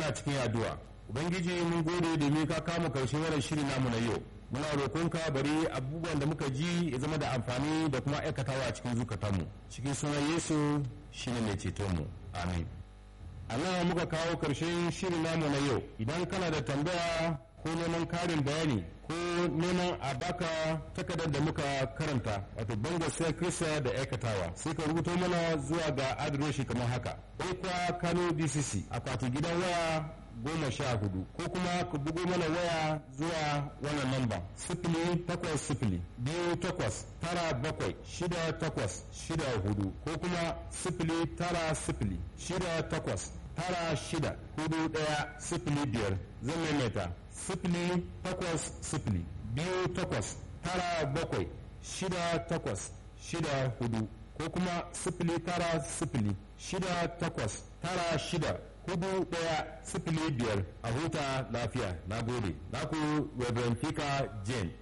muna cikin addu'a ubangiji mun gode domin ka kama karshe wannan shiri namu na yau muna roƙonka bari abubuwan da muka ji ya zama da amfani da kuma aikatawa a cikin zukatanmu cikin sunan yesu shine mai cetonmu amin a nan muka kawo karshen shirin namu na yau idan kana da tambaya ko neman karin bayani ko neman a baka takardar da muka karanta wato bango sai kirista da aikatawa sai ka rubuto mana zuwa ga adireshi kamar haka ekwa kano dcc akwati gidan waya goma sha hudu ko kuma ku bugo mana waya zuwa wannan namba sifili takwas sifili biyu takwas tara bakwai shida takwas shida hudu ko kuma sifili tara sifili shida takwas tara shida hudu daya sifili biyar zan maimaita sifili takwas sifili biyu takwas tara bakwai shida takwas shida hudu ko kuma sifili tara sifili shida takwas tara shida hudu daya sifili biyar a huta lafiya na gode na ku reverend fika jane